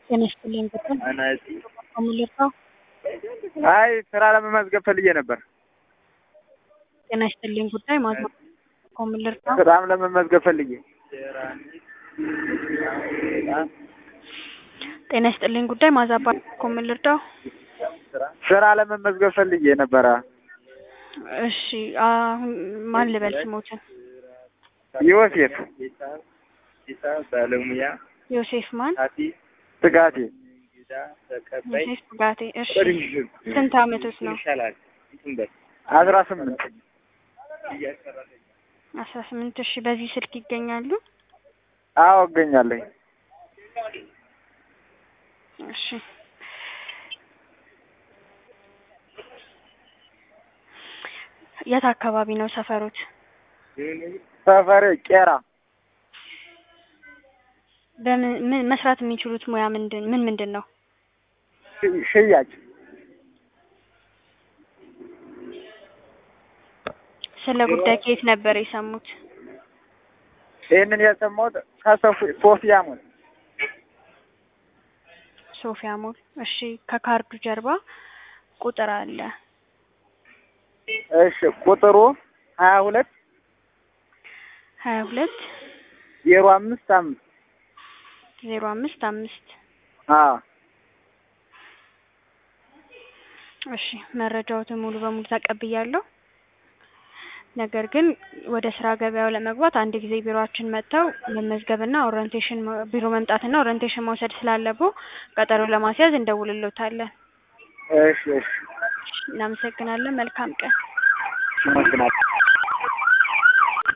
ጤና ይስጥልኝ ብትል ከምልርታው አይ ስራ ለመመዝገብ ፈልጌ ነበር። ጤና ይስጥልኝ ጉዳይ ማዝማ ከምልርታው ስራም ለመመዝገብ ፈልጌ ጤና ይስጥልኝ ጉዳይ ማዛባ ከምልርታው ስራ ለመመዝገብ ፈልጌ ነበረ። እሺ አሁን ማን ልበል ስሞትን? ዮሴፍ ባለሙያ ዮሴፍ ማን? ስጋቴ ዮሴፍ ጋቴ። እሺ ስንት አመቶት ነው? ይሻላል አስራ ስምንት አስራ ስምንት እሺ በዚህ ስልክ ይገኛሉ? አዎ እገኛለሁ። እሺ የት አካባቢ ነው ሰፈሮት? ሰፈሬ ቄራ በምን ምን መስራት የሚችሉት ሙያ ምንድን ምን ምንድን ነው? ሽ- ሽያጭ ስለ ጉዳይ ከየት ነበር የሰሙት? ይህንን የሰማሁት ከሶፊ- ሶፊያ ሞል ሶፊያ ሞል። እሺ ከካርዱ ጀርባ ቁጥር አለ። እሺ ቁጥሩ ሀያ ሁለት ሀያ ሁለት ዜሮ አምስት አምስት ዜሮ አምስት አምስት አዎ እሺ መረጃዎትን ሙሉ በሙሉ ተቀብያለሁ። ነገር ግን ወደ ስራ ገበያው ለመግባት አንድ ጊዜ ቢሮአችን መጥተው መመዝገብና ኦሪንቴሽን ቢሮ መምጣትና ኦሪንቴሽን መውሰድ ስላለብዎ ቀጠሮ ለማስያዝ እንደውልሎታለን። እሺ እሺ እናመሰግናለን። መልካም ቀን። አመሰግናለሁ።